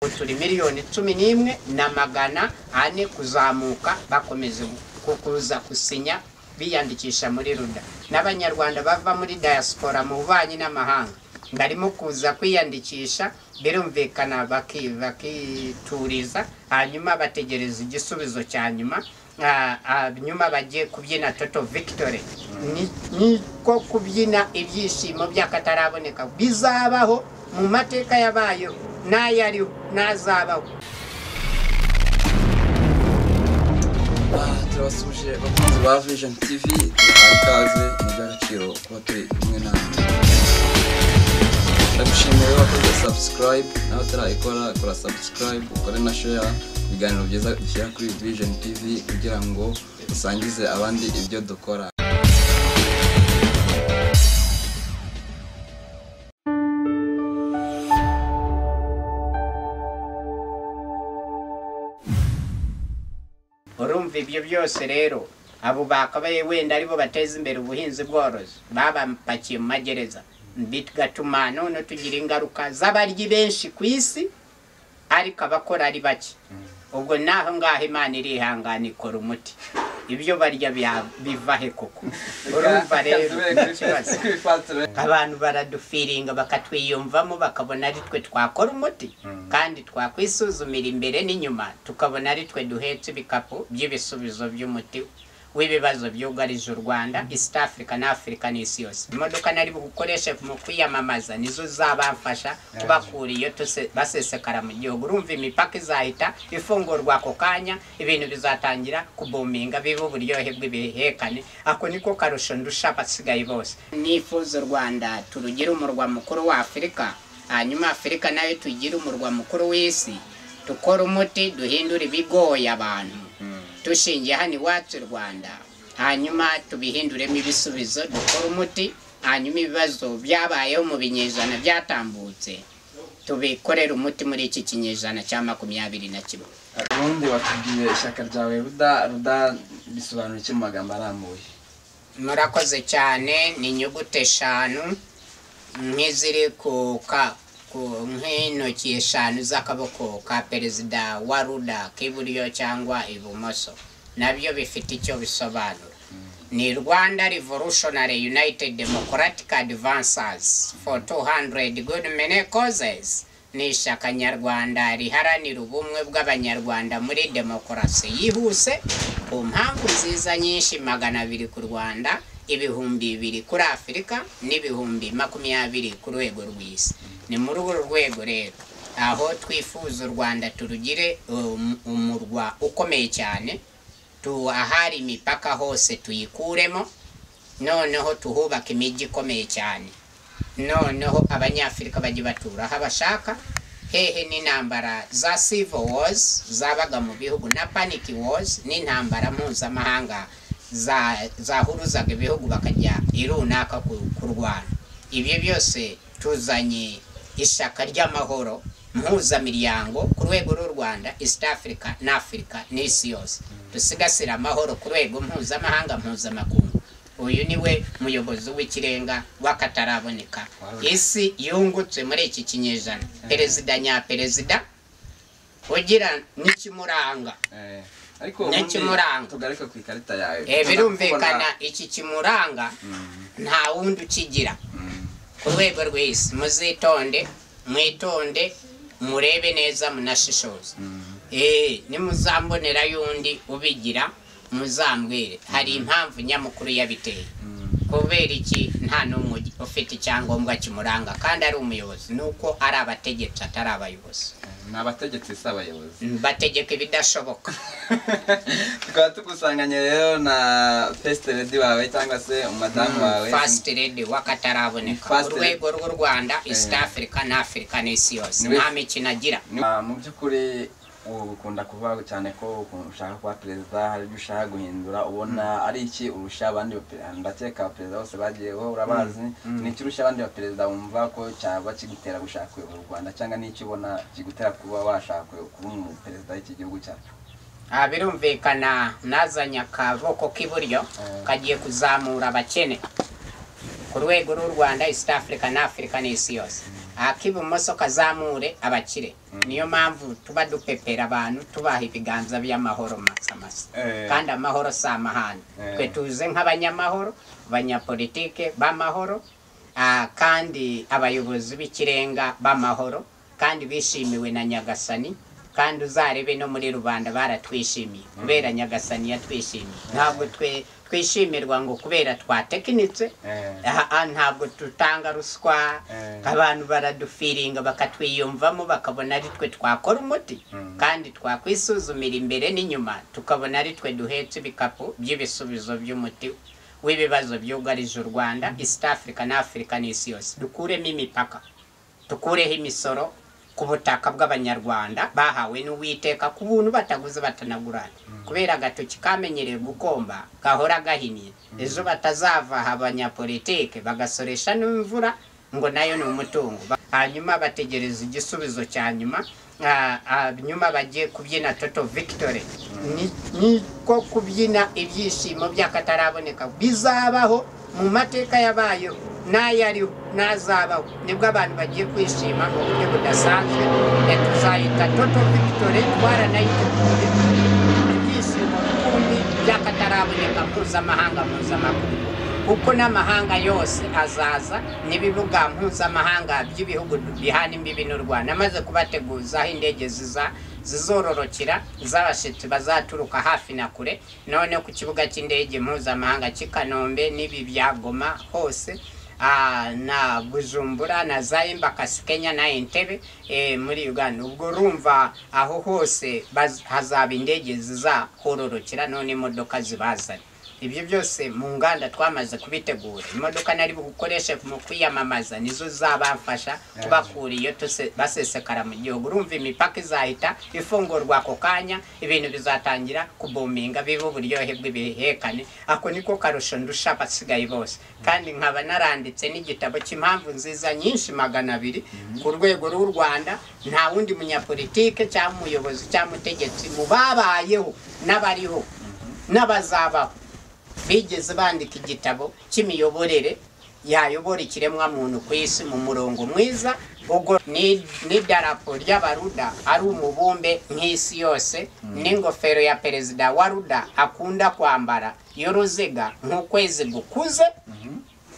ubu turi miliyoni cumi n'imwe na magana ane kuzamuka bakomeza kuza gusinya biyandikisha muri ruda n'abanyarwanda bava muri diaspora mu bubanyi n'amahanga barimo kuza kwiyandikisha birumvikana bakituriza hanyuma bategereza igisubizo cya nyuma nyuma bagiye kubyina toto victory niko kubyina ibyishimo by'akataraboneka bizabaho mu mateka yabayo n'ayariho n'azabaho turabasuje abakunzi ba vision tv tubahaye ikaze mu by'agaciro kuba turi kumwe natwe ndagushimiye wakoze subscribe nawe utarayikora kora subscribe ukore na share ibiganiro byiza dushyira kuri vision tv kugira ngo usangize abandi ibyo dukora urumva ibyo byose rero abo bakabaye wenda aribo bateza imbere ubuhinzi bworozi babapakiye mu magereza bigatuma none tugira ingaruka z'abaryi benshi ku isi ariko abakora ari bake ubwo naho ngaho imana irihangana ikora umuti ibyo barya biva he koko urumva rero ni ikibazo abantu baradufiringa bakatwiyumvamo bakabona ari twe twakora umuti kandi twakwisuzumira imbere n'inyuma tukabona ari twe duhetse ibikapu by'ibisubizo by'umuti w'ibibazo byugarije u rwanda east africa na africa n'isi yose imodoka nari bukoreshe mu kwiyamamaza nizo zabafasha kubakura iyo tuse- basesekara mu gihugu urumva imipaka izahita ifungurwa ako kanya ibintu bizatangira kubominga biba uburyohe bw'ibihekane ako niko karusho ndusha abasigaye bose nifuza u rwanda turugire umurwa mukuru wa afurika hanyuma afurika nayo tugire umurwa mukuru w'isi dukora umuti duhindura ibigoye abantu dushingiye hano iwacu i rwanda hanyuma tubihinduremo ibisubizo dukore umuti hanyuma ibibazo byabayeho mu binyejana byatambutse tubikorere umuti muri iki kinyejana cya makumyabiri na kimwe ubundi watubwiye ishyaka ryawe ruda ruda bisobanura iki mu magambo arambuye murakoze cyane ni inyuguti eshanu nk'iziri ku ka ku nk'intoki eshanu z'akaboko ka perezida wa ruda k'iburyo cyangwa ibumoso nabyo bifite icyo bisobanura ni rwanda revolutionary united democratic advancers for 200 good many causes ni ishyaka nyarwanda riharanira ubumwe bw'abanyarwanda muri demokarasi yihuse ku mpamvu nziza nyinshi magana abiri ku rwanda ibihumbi bibiri kuri afurika n'ibihumbi makumyabiri ku rwego rw'isi ni muri urwo rwego rero aho twifuza u rwanda turugire um, umurwa ukomeye cyane tu ahari imipaka hose tuyikuremo noneho tuhubaka imijyi ikomeye cyane noneho abanyafurika bajye batura aho bashaka hehe n'intambara za civil wars zabaga mu bihugu na panic wars n'intambara mpuzamahanga za- zahuruzaga ibihugu bakajya irunaka ku- kurwana ibyo byose tuzanye ishyaka ry'amahoro mpuzamiryango ku rwego rw'u rwanda east africa na afurika n'isi yose dusigasire amahoro ku rwego mpuzamahanga mpuzamakungu uyu niwe muyobozi w'ikirenga w'akataraboneka isi yungutse muri iki kinyejana perezida nyaperezida ugira n'ikimuranga Ni ariko ubundi ikimuranga. tugaruke ku ikarita yawe Eh, Tuza birumvikana kubona- iki kimuranga Mm, nta wundi ukigira mm. ku rwego rw'isi muzitonde mwitonde murebe neza munashishoze Eh, nimuzambonera y'undi ubigira muzambwire hari impamvu nyamukuru yabiteye kubera iki nta n'umwe ufite icyangombwa kimuranga kandi ari umuyobozi ni uko ari abategetsi atari abayobozi ni abategetsi si abayobozi bategeka ibidashoboka tukaba tukusanganye rero na fesite redi wawe cyangwa se umadamu wawe fasiti redi w'akataraboneka First urwego rw'u rwanda east Eh. africa na afurika n'isi yose Niwe- nta mikino agira Ni- Ah, mu by'ukuri ubu ukunda kuvuga cyane ko ukuntu ushaka kuba perezida hari ibyo ushaka guhindura ubona ari iki urusha abandi bape- ndakeka abaperezida bose bagiyeho urabazi ni iki urusha abandi baperezida wumva ko cyaba kigutera gushaka kuyobora u rwanda cyangwa ni iki ubona kigutera kuba washaka kuyo- kuba umuperezida w'iki gihugu cyacu Ah, birumvikana nazanye akaboko k'iburyo Eh. kagiye kuzamura abakene ku rwego rw'u rwanda east africa na afurika n'isi yose ak'ibumoso kazamure abakire niyo mpamvu tuba dupepera abantu tubaha ibiganza by'amahoro masamasa Eh. kandi amahoro si amahane Eh. twe tuze nk'abanyamahoro abanyapolitike b'amahoro ah, kandi abayobozi b'ikirenga b'amahoro kandi bishimiwe na nyagasani kandi uzarebe no muri rubanda baratwishimiye kubera nyagasani yatwishimiye ntabwo twe twishimirwa ngo kubera twatekinitse Eh. Ah, ah, ntabwo tutanga ruswa Eh. abantu baradufiringa bakatwiyumvamo bakabona ari twe twakora umuti Mm. kandi twakwisuzumira imbere n'inyuma tukabona ari twe duhetse ibikapu by'ibisubizo by'umuti w'ibibazo byugarije u rwanda east africa na africa n'isi yose dukuremo imipaka dukureho imisoro ku butaka bw'abanyarwanda bahawe n'uwiteka ku buntu bataguze batanagurana kubera agatoki kamenyereye gukomba gahora gahiniye ejo batazava aha abanyapolitike bagasoresha n'imvura ngo nayo ni umutungo Ba- hanyuma bategereza igisubizo cya nyuma Ah, ah, nyuma bagiye kubyina toto victory Ni- niko kubyina ibyishimo by'akataraboneka bizabaho mu mateka yabayo n'ayariho n'azabaho nibwo abantu bagiye kwishima mu buryo budasanzwe Eh, tuzayita toto victory twaranayiteguye ibyishimo rukumbi by'akataraboneka mpuzamahanga mpuzamakungu kuko n'amahanga yose azaza n'ibibuga mpuzamahanga by'ibihugu bihana imbibi n'u rwanda amaze kubateguza aho indege ziza zizororokera z'abashyitsi bazaturuka hafi na kure none ku kibuga cy'indege mpuzamahanga cy'i kanombe n'ibi bya goma hose Ah, na bujumbura na zayimba kasi kenya na entebe eh, muri uganda ubwo urumva aho hose baz- hazaba indege zizahororokera none imodoka zibazanye ibyo byose mu nganda twamaze kubitegura imodoka nari bukoreshe mu kwiyamamaza nizo zabafasha kubakura iyo tuse- basesekara mu gihugu urumva imipaka izahita ifungurwa ako kanya ibintu bizatangira kubominga bibe uburyohe bw'ibihekane ako niko karusho ndusha abasigaye bose kandi nkaba naranditse n'igitabo cy'impamvu nziza nyinshi magana abiri ku rwego rw'u rwanda nta wundi munyapolitike cyangwa umuyobozi cyangwa umutegetsi mu babayeho n'abariho n'abazabaho bigeze bandika igitabo cy'imiyoborere yayobora ikiremwamuntu ku isi mu murongo mwiza ubwo ni- n'idarapo ry'abaruda ari umubumbe nk'isi yose n'ingofero ya perezida wa ruda akunda kwambara y'uruziga nk'ukwezi gukuze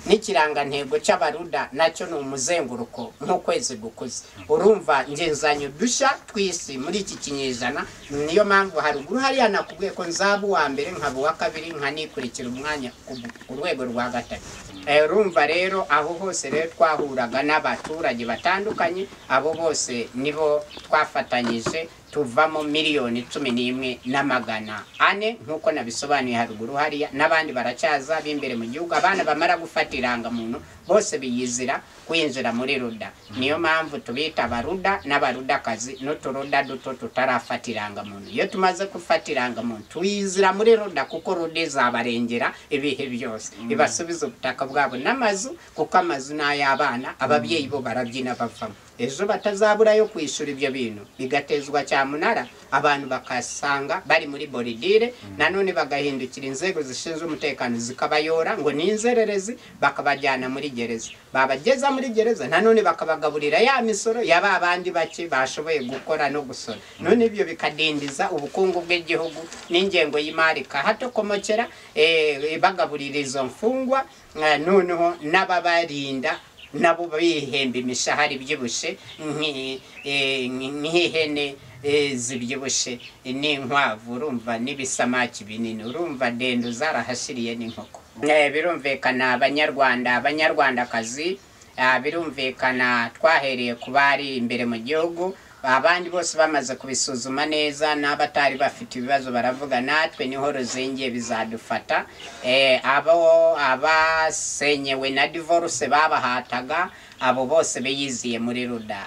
n'ikirangantego cy'abaruda nacyo ni umuzenguruko nk'ukwezi gukuze urumva ngenzanyo dushya tw'isi muri iki kinyejana niyo mpamvu haruguru hariya nakubwiye ko nzaba uwa mbere nkaba uwa kabiri nkanikurikira umwanya ku- ku rwego rwa gatatu Eh, urumva rero aho hose rero twahuraga n'abaturage batandukanye abo bose nibo twafatanyije tuvamo miliyoni cumi n'imwe na magana ane nk'uko nabisobanuye haruguru hariya n'abandi baracyaza b'imbere mu gihugu abana bamara gufata irangamuntu bose biyizira kwinjira muri ruda niyo mpamvu tubita abaruda n'abarudakazi n'uturuda duto tutarafata irangamuntu iyo tumaze gufata irangamuntu tuyizira muri ruda kuko ruda izabarengera ibihe byose ibasubiza ubutaka bwabo n'amazu kuko amazu ni ay'abana ababyeyi bo barabyina bavamo ejo batazabura yo kwishyura ibyo bintu bigatezwa cyamunara abantu bakasanga bari muri boridire nanone bagahindukira inzego zishinzwe umutekano zikabayora ngo ni inzererezi bakabajyana muri gereza babageza muri gereza nanone bakabagaburira ya misoro ya ba bandi bake bashoboye gukora no gusora none ibyo bikadindiza ubukungu bw'igihugu n'ingengo y'imari kahatokomokera eh, bagaburira izo mfungwa eh, noneho n'ababarinda nabo bihemba imishahara ibyibushe nki- eh, nki- nk'ihene eh, zibyibushe n'inkwavu urumva n'ibisamaki binini urumva ndende zarahashiriye n'inkoko Eh, birumvikana abanyarwanda abanyarwandakazi ah, birumvikana twahereye ku bari imbere mu gihugu abandi bose bamaze kubisuzuma neza n'abatari bafite ibibazo baravuga natwe niho ruzingiye bizadufata Eh, abo abasenyewe na divorce babahataga abo bose biyiziye muri ruda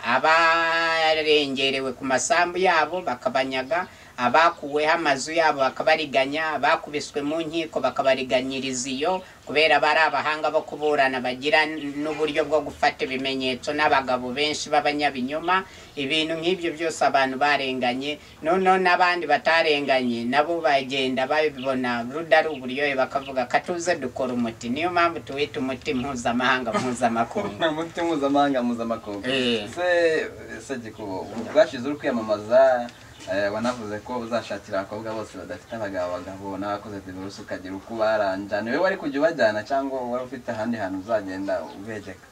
abarengerewe ku masambu yabo bakabanyaga abakuweho amazu yabo bakabariganya abakubiswe mu nkiko bakabariganyiriza iyo kubera bari abahanga bo kuburana bagira n'uburyo bwo gufata ibimenyetso n'abagabo benshi b'abanyabinyoma ibintu nk'ibyo byose abantu barenganye noneho n'abandi batarenganye nabo bagenda babibona ruda ari uburyohe bakavuga katuze dukora umuti niyo mpamvu tuwita umuti mpuzamahanga mpuzamakungu Ni umuti cyo mpuzamahanga mpuzamakungu Eh. se se gikubo bwashize uri kwiyamamaza eh, wanavuze ko uzashakira abakobwa bose badafite abagabo bagabo n'abakoze divorce ukagira uko ubaranja niwe wari kujya ubajyana cyangwa wari ufite ahandi hantu uzagenda ubegeka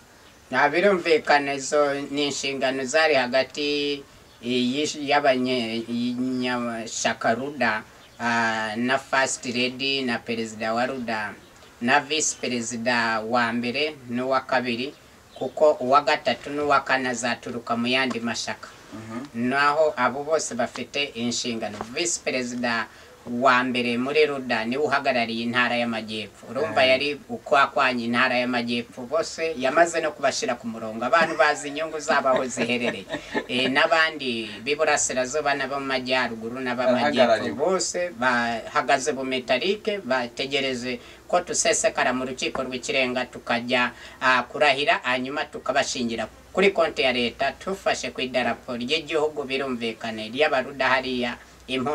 nta birumvikana izo ni inshingano zari hagati y'ish- y'abanye- y'abanyashaka ruda ah, na first lady na perezida wa ruda na visi perezida wa mbere n'uwa kabiri kuko uwa gatatu n'uwa kane azaturuka mu yandi mashaka Mhm. naho abo bose bafite inshingano visi perezida wa mbere muri ruda niwe uhagarariye intara y'amajyepfo urumva Mhm. yari ukwakwanya intara y'amajyepfo bose yamaze no kubashyira ku murongo abantu bazi inyungu zabo aho ziherereye Eh, n'abandi b'iburasirazuba n'abo mu majyaruguru n'ab'amajyepfo Bahagarariwe. bose bahagaze bumetarike bategereje ko dusesekara mu rukiko rw'ikirenga tukajya ah, kurahira hanyuma tukabashingira kuri konti ya leta tufashe ku idarapo ry'igihugu birumvikane ry'abaruda hariya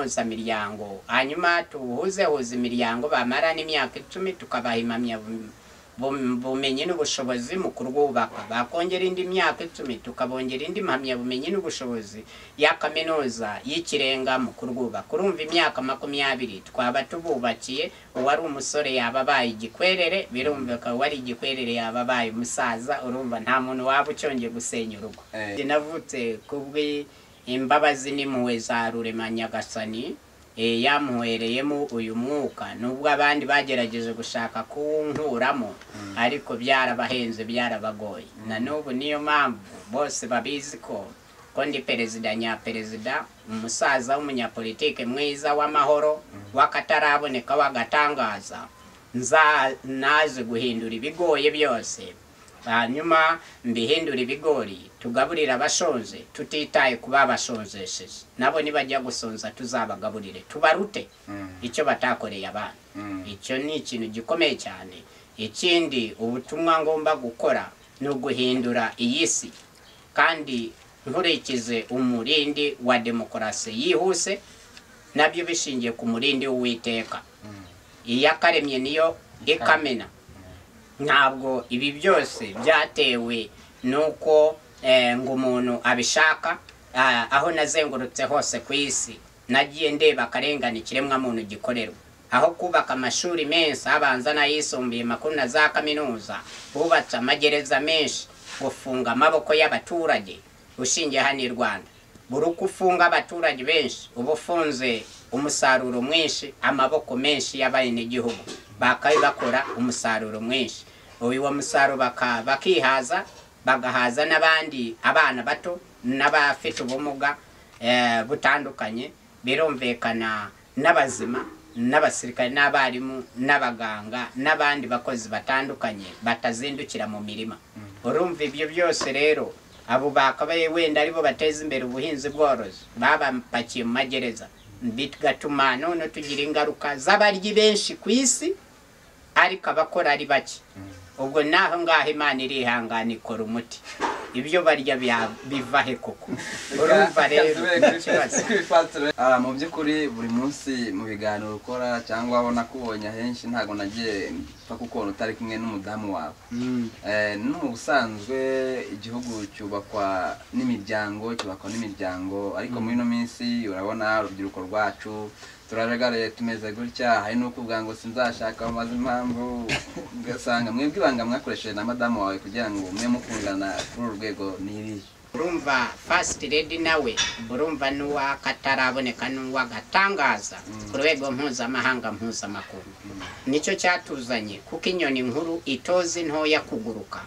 impuzamiryango hanyuma tuhuzehuze imiryango bamara n'imyaka icumi tukabaha impamyabumenyi bum- bumenyi n'ubushobozi mu kurwubaka bakongera indi myaka icumi tukabongera indi mpamyabumenyi n'ubushobozi ya kaminuza y'ikirenga mu kurwubaka urumva imyaka makumyabiri twaba tububakiye uwari umusore yaba abaye igikwerere birumvika uwari igikwerere yaba abaye umusaza urumva nta muntu waba ucyongeye gusenya urugo Eh. Njye navutse kubw'imbabazi n'impuhwe za rurema nyagasani Eh, yamuhereyemo uyu mwuka nubwo abandi bagerageje gushaka kuwunkuramo ariko byarabahenze byarabagoye na n'ubu niyo mpamvu bose babizi ko ko ndi perezida nyaperezida umusaza w'umunyapolitike mwiza w'amahoro w'akataraboneka w'agatangaza nza naje guhindura ibigoye byose hanyuma mbihindura ibigori tugaburire abashonje tutitaye ku babashonjesheje nabo nibajya gusonza tuzabagaburire tubarute Mm. icyo batakoreye abana Mm. icyo ni ikintu gikomeye cyane ikindi ubutumwa ngomba gukora ni uguhindura iyi si kandi nkurikize umurindi wa demokarasi yihuse nabyo bishingiye ku murindi w'uwiteka iyakaremye niyo ikamena ntabwo ibi byose byatewe n'uko eh, ngo umuntu abishaka ah, aho nazengurutse hose ku isi nagiye ndeba akarengane ikiremwamuntu gikorerwa aho kubaka amashuri menshi abanza n'ayisumbuye makuru na za kaminuza bubatse amagereza menshi gufunga amaboko y'abaturage ushingiye hano i rwanda buri uko ufunga abaturage benshi uba ufunze umusaruro mwinshi amaboko menshi y'abenegihugu bakabe bakora umusaruro mwinshi uwo musaruro baka- bakihaza bagahaza n'abandi abana bato n'abafite ubumuga eh, butandukanye birumvikana n'abazima n'abasirikare n'abarimu n'abaganga n'abandi bakozi batandukanye batazindukira mu mirima urumva ibyo byose rero abo bakabaye wenda aribo bateza imbere ubuhinzi bworozi babapakiye mu magereza bigatuma none tugira ingaruka z'abaryi benshi ku isi ariko abakora ari bake ubwo naho ngaho imana irihangana ikora umuti ibyo barya bya- biva he koko urumva rero ni ikibazo Ah, mu by'ukuri buri munsi mu biganiro ukora cyangwa aho nakubonye ahenshi ntabwo nagiye mpfa kukubona utari kumwe n'umudamu wawe Mm. Eh, ni ubusanzwe igihugu cyubakwa n'imiryango cyubakwa n'imiryango ariko muri ino minsi urabona urubyiruko rwacu turajagaraye tumeze gutya hari n'ukuvuga ngo sinzashaka maze impamvu ugasanga mwebwe ibanga mwakoresheje na madamu wawe kugira ngo mwe mukundana kuri uru rwego ni irihe urumva first lady nawe urumva n'uwakataraboneka n'uwagatangaza ku rwego mpuzamahanga mpuzamakungu nicyo cyatuzanye kuko inyoni nkuru itoza intoya kuguruka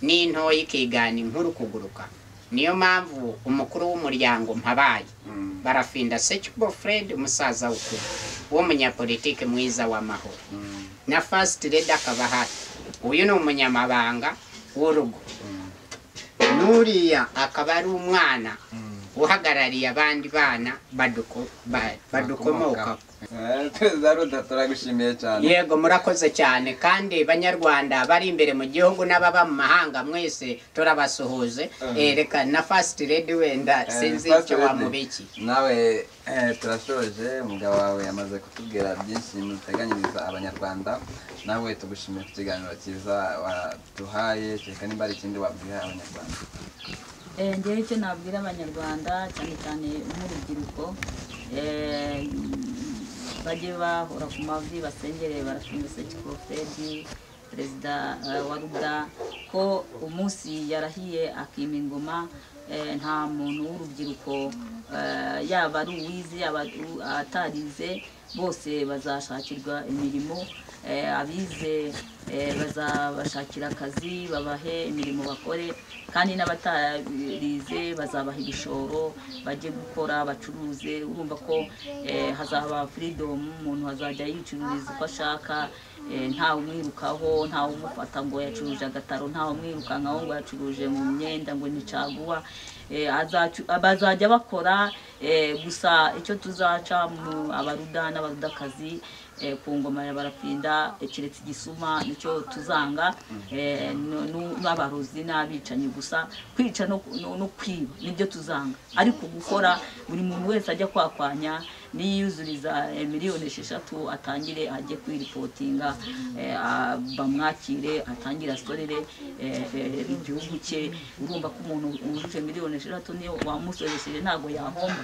n'intoya ikigana inkuru kuguruka niyo mpamvu umukuru w'umuryango mpabaye Mm. barafinda sekibo fred umusaza w'ukuri w'umunyapolitike mwiza w'amahoro Mm. na first lady akaba ahari uyu ni umunyamabanga w'urugo Mm. n'uriya akaba ari umwana Mm. uhagarariye abandi bana baduko- ba- badukomokaho Eh, perezida ruda turagushimiye cyane yego murakoze cyane kandi banyarwanda bari imbere mu gihugu n'ababa mu mahanga mwese turabasuhuze Mhm. Eh, reka na fasiti redi wenda Eh, sinzi First icyo Lady, wamubiki nawe eh, turashoje umugabo wawe yamaze kutubwira byinshi muteganyiriza abanyarwanda nawe tugushimiye ku kiganiro cyiza waduhaye kereka nimba hari ikindi wabwira abanyarwanda Eh, ngewe icyo nabwira abanyarwanda cyane cyane nk'urubyiruko eh, bajye bahora ku mavi basengere barafunguse kikorofedi perezida eh, wa ruda ko umunsi yarahiye akima ingoma eh, nta muntu w'urubyiruko eh, yaba ari uwize yaba ari u- atarize bose bazashakirwa imirimo eh, abize eh, bazabashakira akazi babahe imirimo bakore kandi n'abatarize bazabaha ibishoro bajye gukora bacuruze urumva ko eh, hazaba firidomu umuntu azajya yicururiza uko ashaka eh, ntawe umwirukaho ntawe umufata ngo yacuruje agataro ntawe umwirukankaho ngo yacuruje mu myenda ngo ni caguwa Eh, azacu- bazajya bakora eh, gusa icyo tuzaca mu abaruda n'abarudakazi eh, ku ngoma ya barapinda eh, keretse igisuma nicyo tuzanga eh, no- no- n'abarozi n'abicanyi gusa kwica no no- no kwiba nibyo tuzanga ariko gukora buri muntu wese ajya kwakwanya niyuzuriza eh, miliyoni esheshatu atangire ajye kwiripotinga eh, a- bamwakire atangire asorere eh, eh, igihugu cye urumva ko umuntu wujuje miliyoni esheshatu niyo wamusoresheje ntabwo yahomba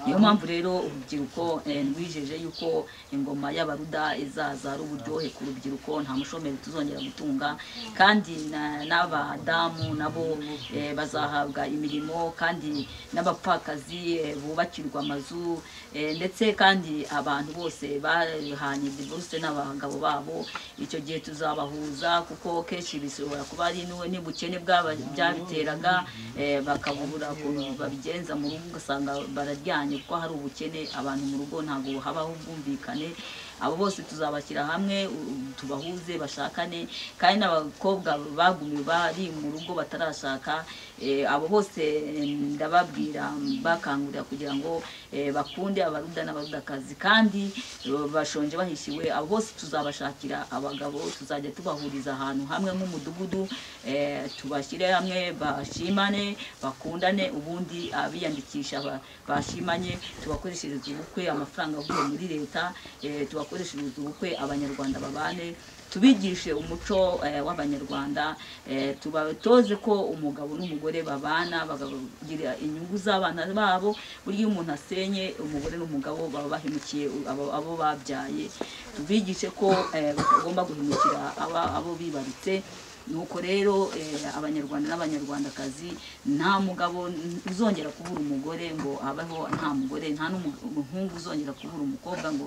niyo mpamvu rero urubyiruko eh, rwijeje yuko ingoma y'abaruda izaza ari uburyohe ku rubyiruko nta mushomeri tuzongera gutunga kandi na- n'abadamu nabo eh, bazahabwa imirimo kandi n'abapfakazi eh, bubakirwa amazu eh, ndetse kandi abantu bose bahanye divorce n'abagabo babo icyo gihe tuzabahuza kuko kenshi bishobora kuba ari n'u- n'ubukene bwaba- byabiteraga eh, bakabubura ukuntu babigenza mu rugo ugasanga bararyanye kuko hari ubukene abantu mu rugo ntabwo habaho ubwumvikane abo bose tuzabashyira hamwe u- tubahuze bashakane kandi n'abakobwa bagumiwe bari mu rugo batarashaka eh, abo bose eh, ndababwira bakangurira kugira ngo eh, bakunde abaruda n'abarudakazi kandi eh, bashonje bahishiwe abo bose tuzabashakira abagabo tuzajya tubahuriza ahantu hamwe nk'umudugudu eh, tubashyire hamwe bashimane bakundane ubundi abiyandikisha ba- bashimanye tubakoreshereze ubukwe amafaranga avuye muri leta eh, tubakoreshereze ubukwe abanyarwanda babane tubigishe umuco eh, w'abanyarwanda eh, tubatoze ko umugabo n'umugore babana bakagira inyungu z'abana babo burya iyo umuntu asenye umugore n'umugabo baba bahemukiye abo- abo babyaye tubigishe ko eh, batagomba guhemukira aba- abo bibarutse nuko rero eh, abanyarwanda n'abanyarwandakazi nta mugabo uzongera kubura umugore ngo abeho nta mugore nta n'umuhungu uzongera kubura umukobwa ngo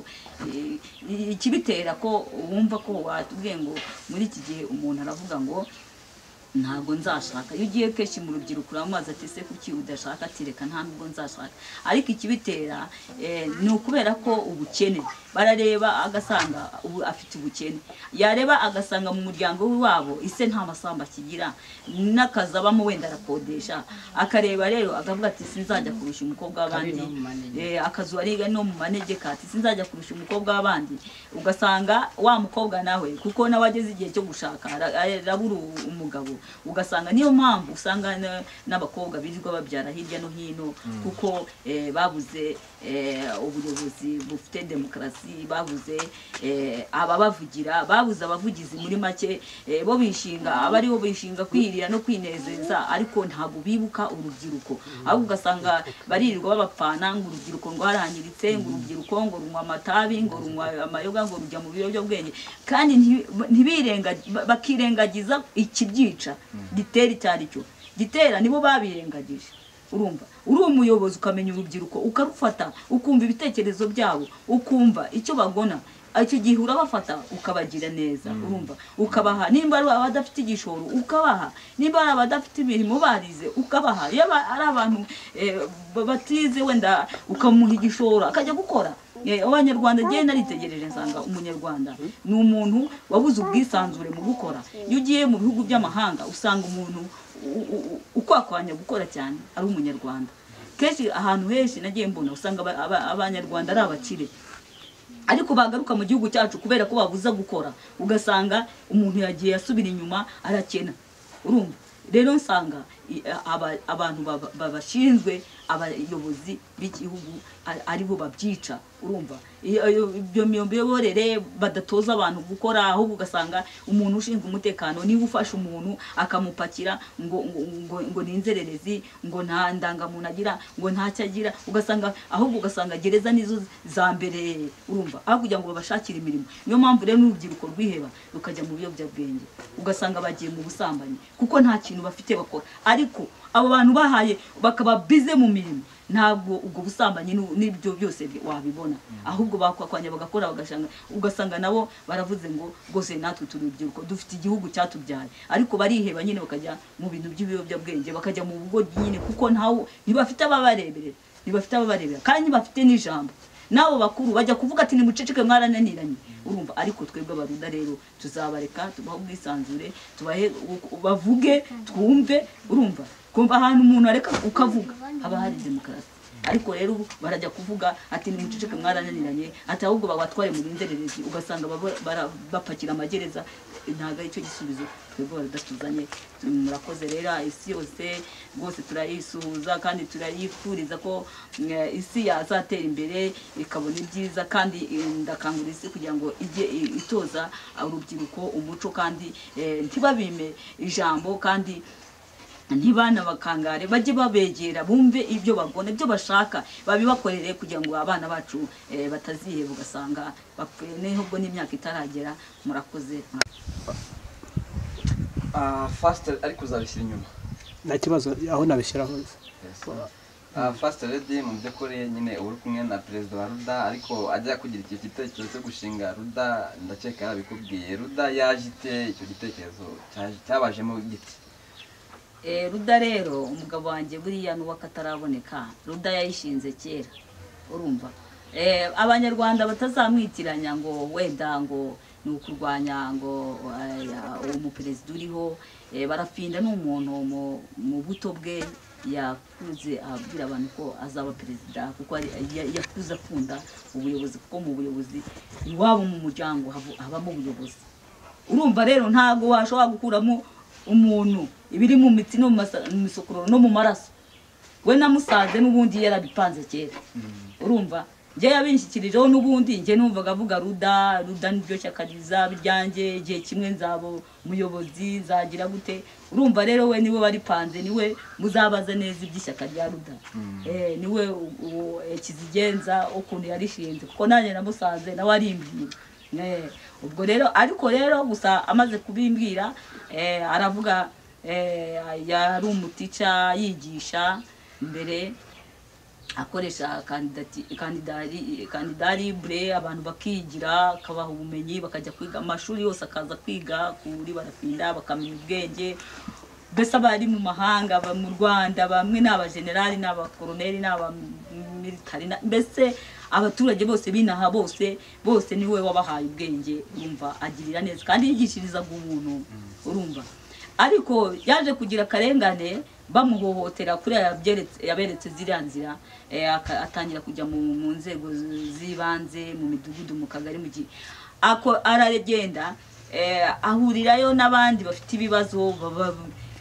eh, ikibitera ko wumva ko watubwiye ngo muri iki gihe umuntu aravuga ngo ntabwo nzashaka iyo ugiye kenshi mu rubyiruko uramubaza ati ese kuki udashaka ati reka nta nubwo nzashaka ariko ikibitera eh, ni ukubera ko ubukene barareba agasanga ubu afite ubukene yareba agasanga mu muryango w'iwabo ise nta masamba akigira n'akazi abamo wenda arakodesha akareba rero akavuga ati sinzajya kurusha umukobwa w'abandi no mu manegeka. Eh, akazu ari no mu manegeka ati sinzajya kurusha umukobwa w'abandi ugasanga wa mukobwa nawe kuko nawe ageze igihe cyo gushaka ara- arabura u- umugabo ugasanga niyo mpamvu usanga na- n'abakobwa birirwa babyara hirya no hino kuko eh, babuze eh, ubuyobozi bufite demokarasi babuze eh, ababavugira babuze abavugizi muri make eh, bo bishinga aba aribo bishinga kwirira no kwinezeza ariko ntabwo bibuka urubyiruko ahubwo ugasanga baririrwa babapfana ngo urubyiruko rwarangiritse ngo urubyiruko ngo runywa amatabi ngo runywa amayoga ngo rujya mu biyobyabwenge kandi nti- ntibirenga- ba- bakirengagiza ikibyica gitera icyo ari cyo gitera nibo babirengagije urumva uri umuyobozi ukamenya urubyiruko ukarufata ukumva ibitekerezo byabo ukumva icyo bagona icyo gihe urabafata ukabagira neza urumva ukabaha nimba ari abadafite igishoro ukabaha nimba ari abadafite imirimo barize ukabaha iyo aba- ari abantu eh, ba- batize wenda ukamuha igishoro akajya gukora Eh, abanyarwanda njyewe naritegereje nsanga umunyarwanda ni umuntu wabuze ubwisanzure mu gukora iyo ugiye mu bihugu by'amahanga usanga umuntu u- u- u- ukwakwanya gukora cyane ari umunyarwanda kenshi ahantu henshi nagiye mbona usanga aba- aba- abanyarwanda ari abakire ariko bagaruka mu gihugu cyacu kubera ko babuza gukora ugasanga umuntu yagiye asubira inyuma arakena urumva rero nsanga i- aba- abantu baba- babashinzwe abayobozi b'igihugu a- aribo babyica urumva Iyo- iyo- ibyo miyoborere badatoza abantu gukora ahubwo ugasanga umuntu ushinzwe umutekano niba ufashe umuntu akamupakira ngo ngo ngo, ngo ni inzererezi ngo nta ndangamuntu agira ngo ntacyo agira ugasanga ahubwo ugasanga gereza nizo za mbere urumva aho kugira ngo babashakire imirimo niyo mpamvu rero n'urubyiruko rwiheba rukajya mu biyobyabwenge ugasanga bagiye mu busambanyi kuko nta kintu bafite bakora ariko abo bantu bahaye bakaba bize mu mirimo ntabwo ubwo busambanyi n'u- n'ibyo byose bi- wabibona ahubwo bakwakwanya bagakora bagashanga ugasanga nabo baravuze ngo rwose natwe turi urubyiruko dufite igihugu cyatubyaye ariko bariheba nyine bakajya mu bintu by'ibiyobyabwenge bakajya mu bugoryi nyine kuko ntawo ntibafite ababareberera ntibafite ababareberera kandi ntibafite n'ijambo n'abo bakuru bajya kuvuga ati nimuceceke mwarananiranye urumva ariko twebwe abarunda rero tuzabareka tubahe ubwisanzure tubahe bavuge twumve urumva kumva ahantu umuntu areka ukavuga haba hari demokarasi ariko rero ubu barajya kuvuga ati nimuceceke mwarananiranye ati ahubwo babatware mu binzererezi ugasanga baba- bara- bapakira amagereza ntabwo aricyo gisubizo twebwe baradutuzanye murakoze rero isi yose rwose turayisuhuza kandi turayifuriza ko mm, isi yazatera imbere ikabona ibyiza kandi eh, ndakangurira isi kugira ngo ijye i- itoza urubyiruko umuco kandi eh, ntibabime ijambo kandi ntibana bakangare bajye babegera bumve ibyo babona ibyo bashaka babibakorere kugira ngo abana bacu eh, bataziheba ugasanga bapfuye n'ubwo n'imyaka itaragera murakoze Ah, fasite ariko uzabishyira inyuma nta kibazo aho nabishyira hose Ah, fasite redi mu by'ukuri nyine uba uri kumwe na perezida wa ruda ariko ajya kugira icyo gitekerezo cyo gushinga ruda ndakeka yarabikubwiye ruda yaje ite icyo gitekerezo cyaje- cyabajemo giti Eh, ruda rero umugabo wanjye buriya n'uwako ataraboneka ruda yayishinze kera urumva Eh, abanyarwanda batazamwitiranya ngo wenda ngo ni ukurwanya ngo eh, uwo muperezida uriho Eh, barafinda ni umuntu mu- mu buto bwe yakuze abwira abantu ko azaba perezida kuko ari- ya- yakuze akunda ubuyobozi kuko mu buyobozi iwabo mu muryango habu- habamo ubuyobozi urumva rero ntabwo washobora gukuramo umuntu ibiri mu mitsi no mu masa- mu misokororo no mu maraso we namusanze n'ubundi yarabipanze kera urumva njye yabinshikirijeho n'ubundi njye numvaga avuga ruda ruda niryo shyaka rizaba iryanjye igihe kimwe nzaba umuyobozi nzagira gute urumva rero we niwe waripanze niwe muzabaza neza iby'ishyaka rya ruda Eh, niwe u- uwo, eh, kizigenza ukuntu yarishinze kuko nanjye namusanze nawe arimbwira Eh, ubwo rero ariko rero gusa amaze kubimbwira eh, aravuga eh, yari umutica yigisha mbere akoresha kandidati kandidari kandidari bure abantu bakigira akabaha ubumenyi bakajya kwiga amashuri yose akaza kwiga kuri barafinda bakamenya ubwenge mbese abari mu mahanga aba mu rwanda bamwe ni abajenerali ni abakoroneri ni abamiritari na- mbese abaturage bose binaha bose bose niwe wabahaye ubwenge urumva agirira neza kandi yigishirizaga ubuntu urumva ariko yaje kugira akarengane bamuhohotera kuri aya byeretse- yaberetse ziriya nzira eh, aka- atangira kujya mu mu nzego z- z'ibanze mu midugudu mu kagari mu gihe ako- aragenda eh, ahurirayo n'abandi bafite ibibazo baba-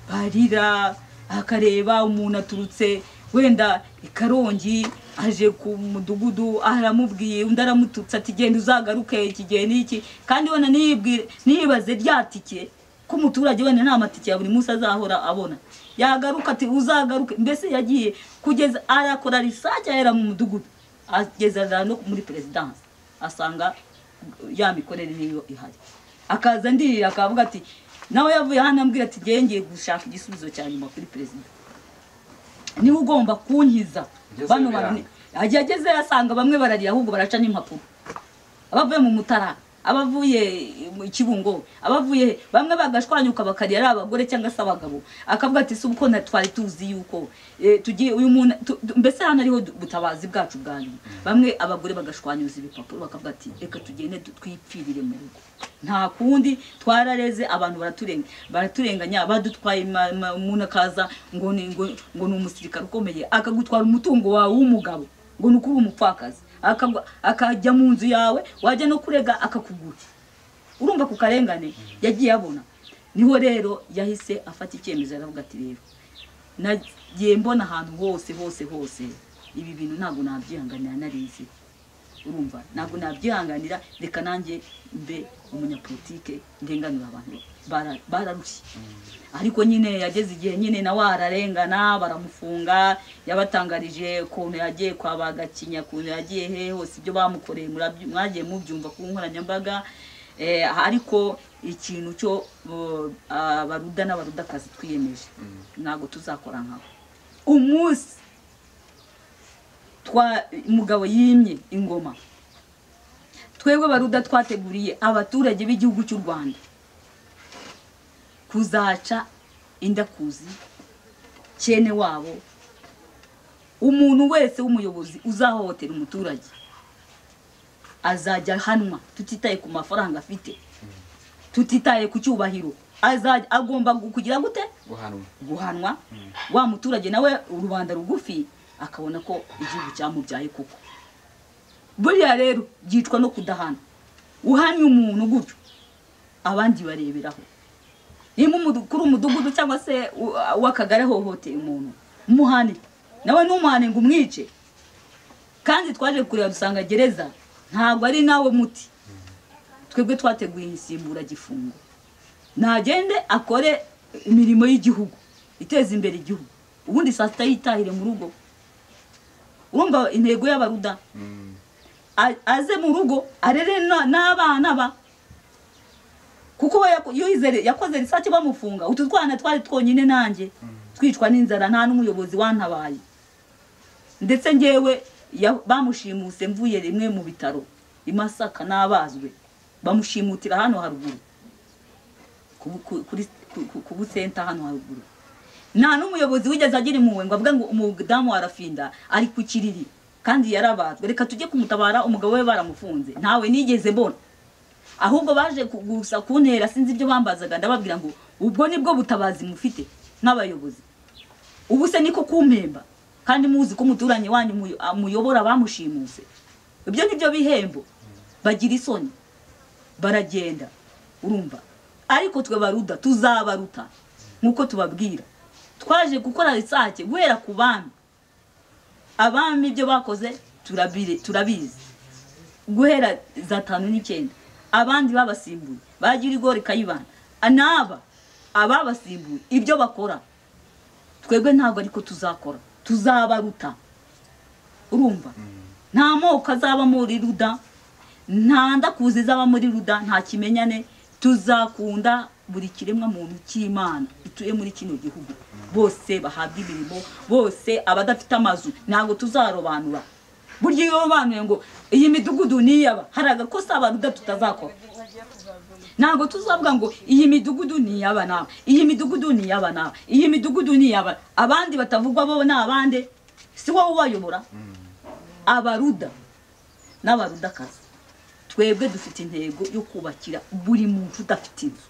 barira akareba umuntu aturutse wenda i karongi aje ku mudugudu aramubwiye undi aramututse ati genda uzagaruke iki gihe n'iki kandi wenda ntiyibwire ntiyibaze rya tike ko umuturage wenda nta matike ya buri munsi azahora abona yagaruka ati uzagaruke mbese yagiye kugeza arakora risaje ahera mu mudugudu ageza za no muri perezidansi asanga ya mikorere niyo ihari akaza ndirira akavuga ati nawe yavuye hano ambwira ati ngewe ngiye gushaka igisubizo cya nyuma kuri perezida niwe ugomba kunkiza Agezeyo bano biranga. bantu agezeyo asanga bamwe bararira ahubwo baraca n'impapuro abavuye mu mutara abavuye mu kibungo abavuye he? bamwe bagashwanyuka bakarira ari abagore cyangwa se abagabo akavuga ati si uko na twari tuzi yuko eh, tugiye uyu muntu tu- tu- mbese hano ariho du- ubutabazi bwacu bwa nyuma bamwe abagore bagashwanyuza ibipapuro bakavuga ati reka tugende du- twipfirire mu rugo nta kundi twarareze abantu baraturenga baraturenganya badutwaye ma- ma- umuntu akaza ngo ni ngo- ngo ni umusirikare ukomeye akagutwara umutungo wawe w'umugabo ngo ni uko uri umupfakazi Akagwa- akajya mu nzu yawe wajya no kurega akakugura urumva ku karengane yagiye abona niho rero yahise afata icyemezo aravuga ati rero nagiye mbona ahantu hose hose hose ibi bintu ntabwo nabyihanganira narizi urumva ntabwo nabyihanganira reka nanjye mbe umunyapolitike ndenganura abantu Bara- bararushye ariko nyine yageze igihe nyine nawe ararengana baramufunga yabatangarije ukuntu yagiye kwa bagakinya ukuntu yagiye he hose ibyo bamukoreye murabyu- mwagiye mubyumva ku nkoranyambaga Eh, ariko ikintu cyo bo- abaruda n'abarudakazi twiyemeje ntabwo tuzakora nkabo umunsi twa umugabo yimye ingoma twebwe baruda twateguriye abaturage b'igihugu cy'u rwanda kuzaca indakuzi cyene wabo umuntu wese w'umuyobozi uzahohotera umuturage azajya ahanwa tutitaye ku mafaranga afite tutitaye ku cyubahiro azajya agomba gu- kugira gute guhanwa guhanwa wa muturage nawe rubanda rugufi akabona ko igihugu cyamubyaye koko buriya rero byicwa no kudahana uhanye umuntu gutyo abandi bareberaho niba umudu- kuri umudugudu cyangwa se u- uw'akagari ahohoteye umuntu muhane nawe ntumuhane ngo umwice kandi twaje kureba dusanga gereza ntabwo ari nawe muti twebwe twateguye insimburagifungo nagende akore imirimo y'igihugu iteza imbere igihugu ubundi saa sita yitahire mu rugo urumva intego y'abaruda A- aze mu rugo arere na- n'abana ba kuko we yako- yize- yakoze risake bamufunga utu twana twari twonyine nanjye twicwa n'inzara nta n'umuyobozi wantabaye ndetse ngewe ya- bamushimuse mvuye rimwe mu bitaro i masaka n'abazwe bamushimutira hano haruguru ku- ku- kuri ku- ku- ku busenta hano haruguru nta n'umuyobozi wigeze agira impuhwe ngo avuge ngo umudamu arafinda ari ku kiriri kandi yarabazwe reka tujye kumutabara umugabo we baramufunze ntawe nigeze mbona ahubwo baje ku- gusa kuntera sinzi ibyo bambazaga ndababwira ngo ubwo nibwo butabazi mufite nk'abayobozi ubu se niko kumpemba kandi muzi ko umuturanyi wanyu muyo- ah, muyobora bamushimuse ibyo ni byo bihembo bagira isoni baragenda urumva ariko twe baruda tuzabaruta nk'uko tubabwira twaje gukora risake guhera ku bami abami ibyo bakoze turabire- turabizi guhera za tanu n'icyenda abandi babasimbuye bagira igori kayibana n'aba ababasimbuye ibyo bakora twebwe ntabwo ariko tuzakora tuzabaruta urumva nta moko azaba muri ruda nta ndakuzi izaba muri ruda nta kimenyane tuzakunda buri kiremwa muntu cy'imana gituye muri kino gihugu bose bahabwa imirimo bose abadafite amazu ntabwo tuzarobanura burya iyo banuye ngo iyi midugudu niyaba hari agakosa abaruda tutazakora ntabwo tuzavuga ngo iyi midugudu ni iy'aba n'aba iyi midugudu ni iy'aba n'aba iyi midugudu ni iy'aba abandi batavugwa bo ni abande si wowe ubayobora abaruda n'abarudakazi twebwe dufite intego yo kubakira buri muntu udafite inzu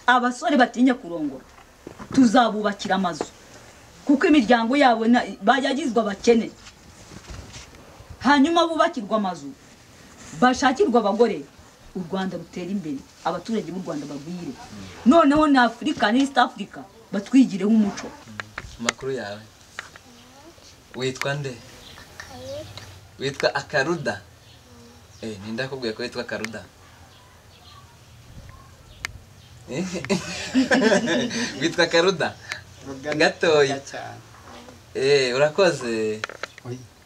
abasore batinya kurongora tuzabubakira amazu kuko imiryango yabo na- yagizwe abakene hanyuma bubakirwa amazu bashakirwa abagore u rwanda rutera imbere abaturage b'u rwanda bagwire noneho na afurika n'east africa batwigireho umuco amakuru yawe witwa nde witwa akaruda eh ninde akubwiye ko witwa akaruda Eh, witwa akaruda gatoya cyane eh urakoze Oya.